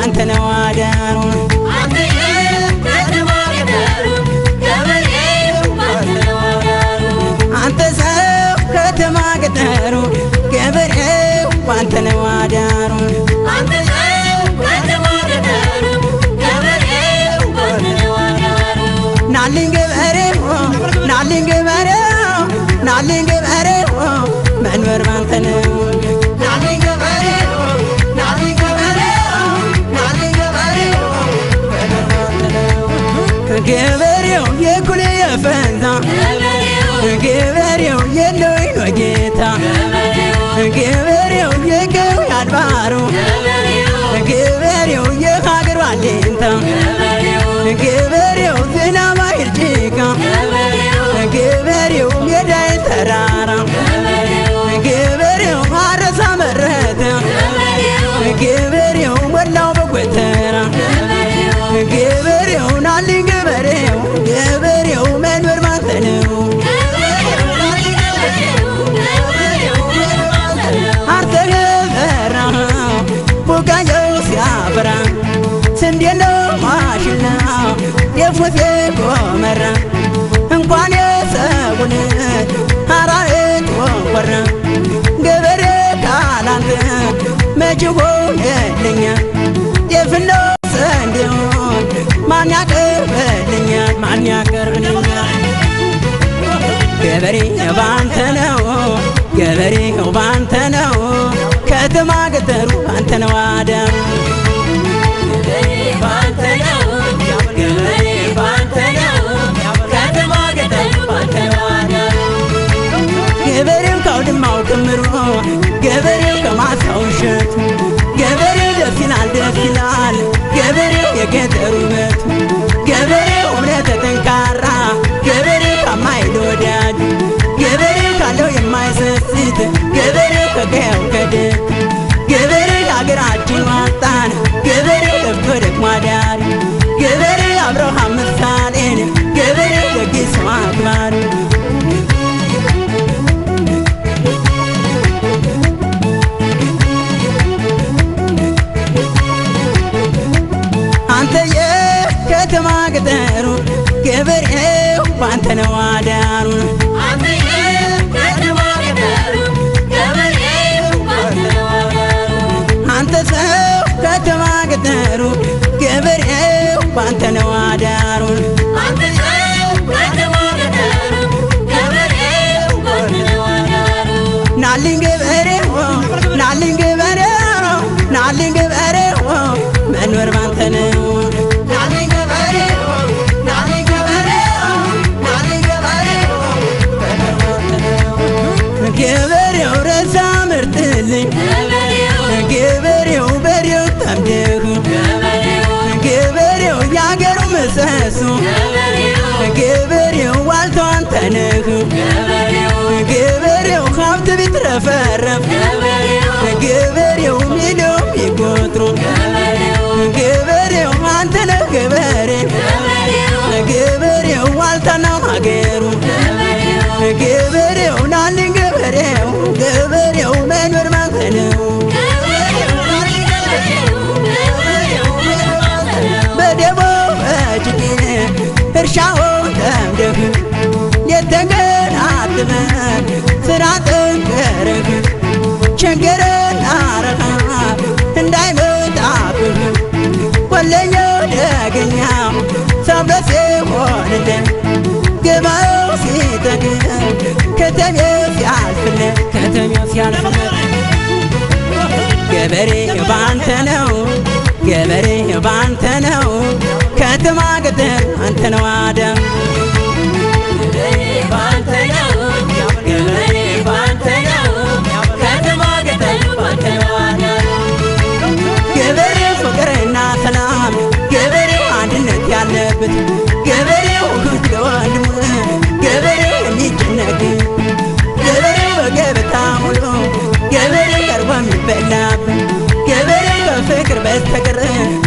ባንተ ነው አዳሩ አንተ ሰው ከተማ ገጠሩ ገበሬው ባንተ ነው አዳሩ ናልኝ ገበሬው ናልኝ ገበሬው ናልኝ ገበሬው መንበር ባንተ ነው ናልኝ ገበሬው ናልኝ ገበሬው ናልኝ ገበሬው መንበር ባንተ ነው ገበሬው የኩል የፈንታ ገበሬው የለወይኖ ጌታ ገበሬው የገው ያድባሩ ገበሬው የሀገር ባሌንታ ገበሬው ዝናብ አይርጭቃ ገበሬው ሜዳይ ተራራ ገበሬው አረሳ መረተ ገበሬው ሞላው በጎተራ ገበሬው ናልኝ ገበሬው ገበሬው መንበር ባንተ ነው አርተ ገበራ ቡቃያው ሲያበራ ስንዴ ነው ማሽላ የፉት ጎመራ እንኳን የሰውን አራዊት ወንኮራ ገበሬ ካላንተ መች ሆነልኛ ጤፍና ስንዴውን ማን ያቀርብልኛል ማን ያቀርብልኛል ገበሬ ባንተ ነው ገበሬ ባንተ ነው ከተማ ገጠሩ ባንተ ነው አዳሩ ገበሬው ካውድማው ክምሩ ገበሬው ከማሳው እሸቱ ገበሬው ደስ ይላል ደስ ይላል ገበሬው የገጠሩ ውበቱ ገበሬው እምነተ ጠንካራ ገበሬው ታማኝ ለወዳጁ ገበሬው ካለው የማይሰስት ገበሬው ከቀየው ከደግ ገበሬው ለሀገራችን ዋጣን ገበሬው ለፍቶ ደክሞ አዳሪ ገበሬው አብርሃም ምሳሌን ገበሬው ደግ ሰው አክባሪ አንተ የከተማ ገጠሩ ገበሬው ባንተ ነው አዳሩ አንተ ሰው ከተማ ገጠሩ ገበሬው ባንተ ነው አዳሩ ናልኝ ገበሬው ናልኝ ገበሬው ናልኝ ገበሬው መንበር ባንተ ነው ናልኝ ገበሬው ናልኝ ገበሬው ናልኝ ገበሬው መንበር ባንተ ነው ገበሬው ረሳ ምርትልኝ ገበሬው በሬው ጠምደህ ገበሬው ያገሩ ምሰሶ ገበሬው ዋልታው አንተ ነህ ገበሬው ሀብት ቢትረፈረፍ ገበሬው ሚሊዮን ቢቆጥሩ ገበሬው አንተ ነህ ገበሬ ገበሬው ዋልታና ሀገሩ ገበሬው ናልኝ ገበሬው ገበሬው መንበር ባንተ ነው በደቦ በጅጌ እርሻውን ለምደህ የተገናትመን ስራ ጠንከረህ ቸገረን አረሃብ እንዳይመጣብህ ቆለኛው ደገኛው ሰብለሴ ሆንልን ገባው ሲጠግብ ከተሜው ሲያልፍለት ከተሜው ሲያልፍለት ገበሬ ባንተ ነው ገበሬ ባንተ ነው ከተማ ገጠር አንተ ነው አዳም ገበሬው ፍቅርና ሰላም ገበሬው አንድነት ያለበት ገበሬው እህት ለወንድሙ ገበሬው የሚጨነቅ ገበሬው በገበታ ሙሉ ገበሬው ቀርቦ የሚበላበት ገበሬው በፍቅር በስተቀር